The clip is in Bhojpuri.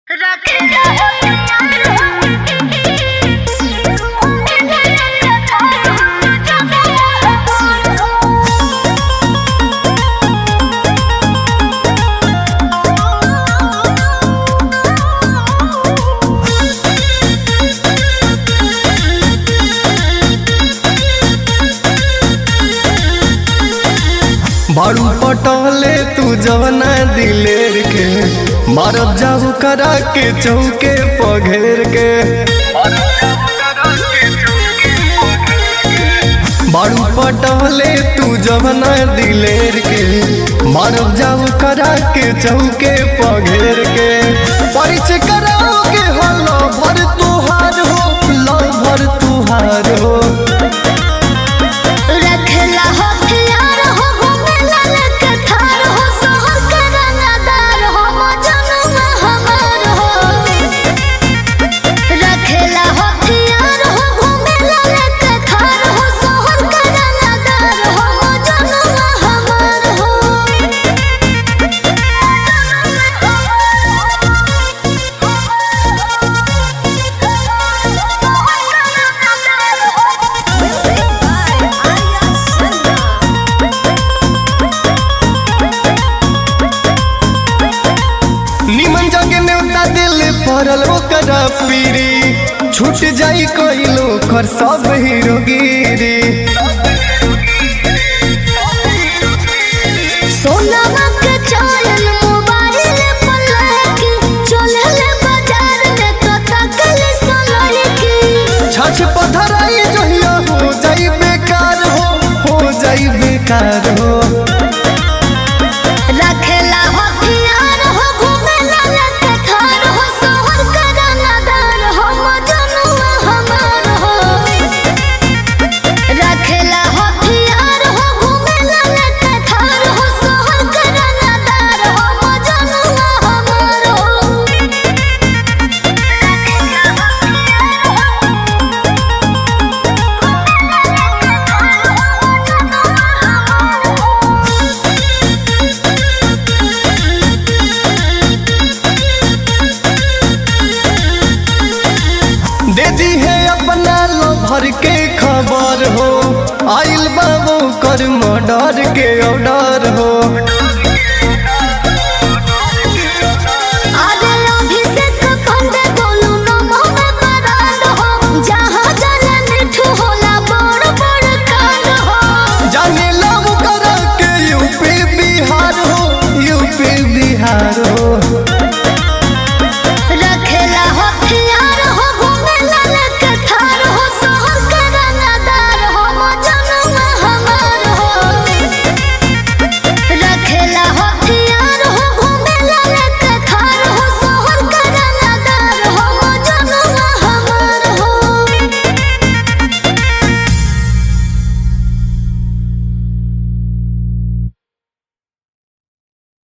बारू पटले तू जवना दिलेर के मारब जाऊ करा के चौके पघेर के बारू पटले तू जवना दिलेर के मारब जाऊ करा के चौके पघेर के परिचय कराओ के हलो भर तुहार हो लो भर तुहार हो रखला हो प्यार हो घुमेला लेके थार हो शहर के रंगदार हो मजनुआ हमार हो रखला हो प्यार हो घुमेला लेके थार हो शहर के रंगदार हो मजनुआ हमार निमन जगे नेवता दिल पड़ल ओकरा पीरी छूट जाई कइलो कर सब हीरोगिरी सोनमा के चैन मोबाइल पर लगी चलेले बाजार में तो तकले सलकी छछ पधराई जहिया हो जाई बेकार हो हो जाई बेकार हो